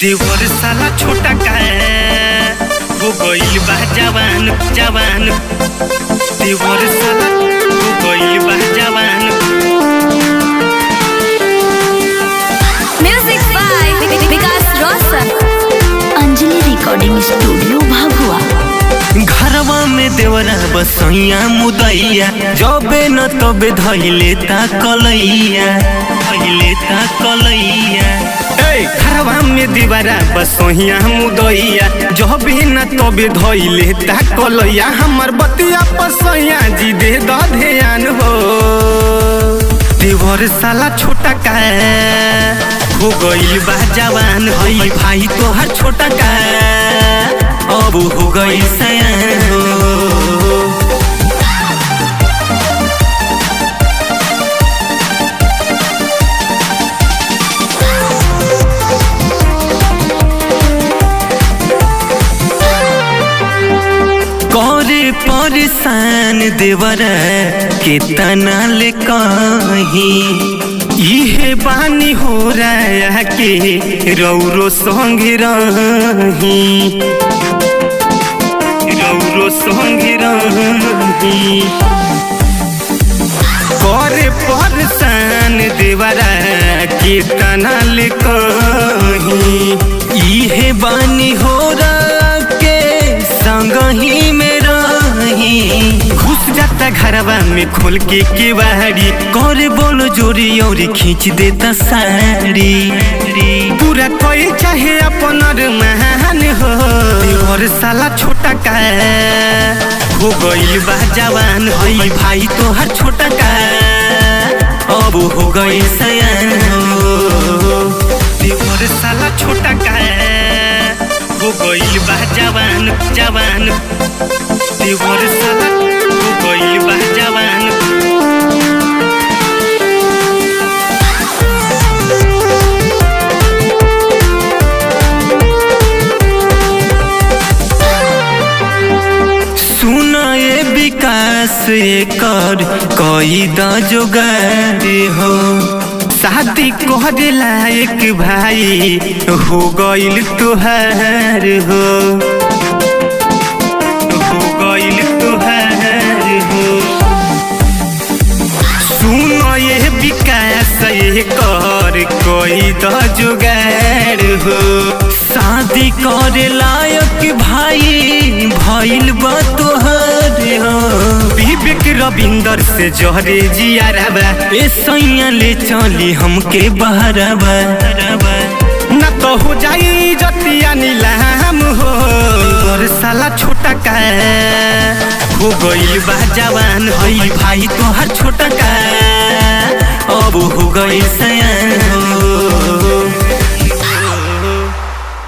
देवर साला छोटा का हो गइल बा जवान जवान देवर साला हो गइल बा जवान Music by Vikas Roshan. Anjali recording studio Bhabhua घरवा में देवरा बसैया मुदैया जबे न तबे धैले ता कलैया धैले ता कलैया ए घरवा में देवरा बसैया मुदैया जबे न तबे धैले ता कलैया हमर बतिया पसैया जी दे द ध्यान हो देवर साला छोटा का हो गइल बा जवान है भाई तोहर छोटा का अब हो गइल सयान हो करे परेशान देवर केतना ले कही इहे बानी हो रहा के रौरो संग रही रौरो संग रही करे परेशान देवरा केतना ले कही इहे बानी हो रहा के संग ही में रही घुस जाता घरवा में खोल के केवाड़ी करे बोलो जोरी और खींच देता साड़ी पूरा कोई चाहे अपन महान हो और साला छोटा का हो गइल बा जवान है भाई तोहर छोटा का अब हो गइल सयान हो देवर साला छोटा का हो गइल बा जवान जवान देवर साला हो गइल बा जवान सुन ए विकास कर कई द जोगारे हो शादी करे लायक भाई हो गइल तुहार हो हो गइल तुहार हो सुन ये विकास ये कर कोई द जुगाड़ हो शादी करे लायक भाई भइल बा तोहर हो विवेक रविंदर से जहरे जियारबा ए सैया ले चली हमके बहरबा न तो हो जाई जतिया नीलाम हो और साला छोटा का हो गइल बा जवान है भाई तोहर छोटा का अब हो गइल सयान हो